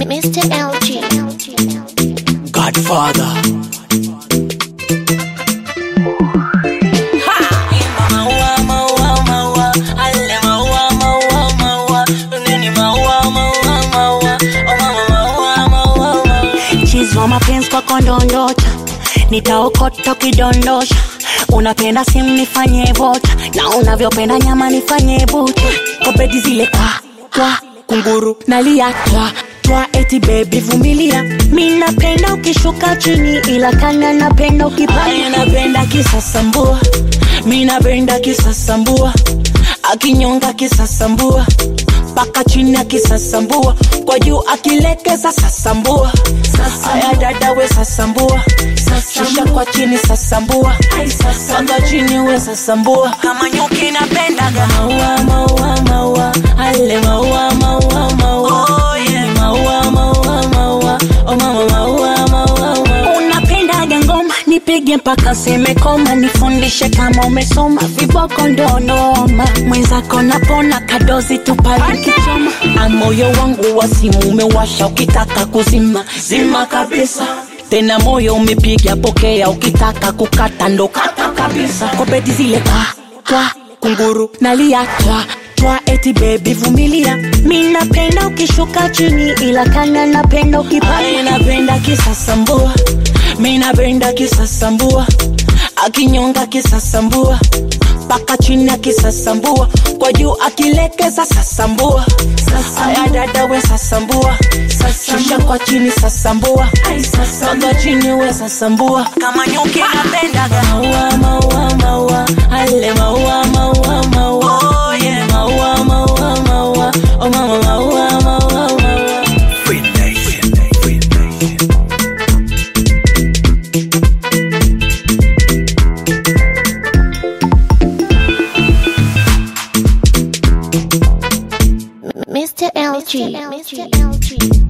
Mr. LG. Godfather. Maua, maua, maua, ale maua, maua, maua, nini maua, maua, maua, oh mama maua, maua, maua. Chizi wa mapenzi kwako ndondocha, nitaokota ukidondosha. Unapenda simu nifanye vocha, na unavyopenda nyama nifanye bucha. Kopeti zile kwa kwa kunguru nalia twa twa, eti baby vumilia. Mi napenda ukishuka chini, ila kana napenda Ay, ukipanda. napenda kisasambua, mi napenda kisasambua, akinyonga kisasambua mpaka chini akisasambua, kwa juu akilekeza sasambua. Aya dada we sasambua, shusha kwa chini sasambua, mpaka chini we sasambua. Kama nyuki napendaga maua, maua, maua, ale maua, maua, maua, oh, yeah. maua, maua, maua, oh mama maua, maua, maua. Unapendaga ngoma nipige mpaka seme koma, nifundishe kama umesoma, viboko ndo noma. Mwenzako napona kadozi tupali kichoma, Na moyo wangu wa simu umewasha, ukitaka kuzima zima kabisa. Tena moyo umepiga pokea, ukitaka kukata ndo kata kabisa. kopeti zile kwa kwa kunguru nalia twa twa, eti baby vumilia. Mi napenda ukishuka chini, ila kana napenda ukipanda. Ay, napenda kisasambua, mi napenda kisasambua, akinyonga kisasambua mpaka chini akisasambua, kwa juu akilekeza sasambua. Aya dada we sasambua, shusha kwa chini sasambua, mpaka chini we sasambua. Kama nyuki napendaga maua, maua, maua, ale maua, maua, maua, oh, yeah. maua, maua, maua, oh mama maua, maua, maua. Free Nation. Free Nation. Mr. LG. Mr. LG.